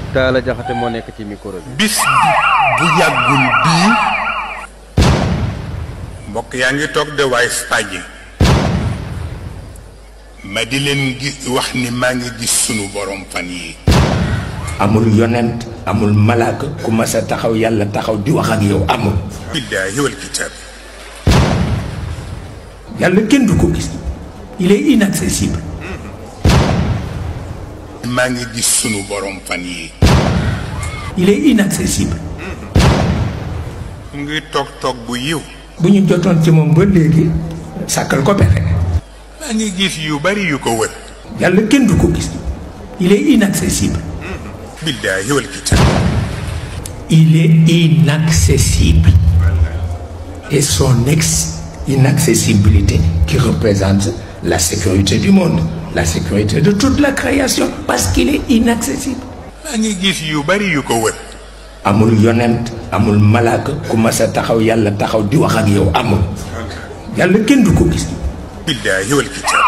Talla Diakhaté moo nekk ci micro bi. bis bu yàggul bii mbokk yaa ngi toog de waaye Espagne ma di leen gis wax ni maa ngi gis sunu borom fan yi amul yonent amul malaaka ku mas a taxaw yàlla taxaw di wax ak yow amul billaahi wal kitaab yàlla kenn du ko gis il est inaccessible maa ngi gis sunu borom fan yi il est inaccessible mu ngi toog toog bu yiw bu ñu jotoon ci moom ba léegi sàkkal ko pexe maa ngi gis yu bari yu ko wër yàlla kenn du ko gis il est inaccessible billaahi wal kitaab il est inaccessible et son ex inaccessibilité qui représente la sécurité du monde la sécurité de toute la création parce qu'il est inaccessible maa ngi gis yu bari yu ko wër amul yonent amul malaaka ku mas a taxaw yàlla taxaw di wax ak yow amul yàlla kenn du ko gis billaahi wal kitaab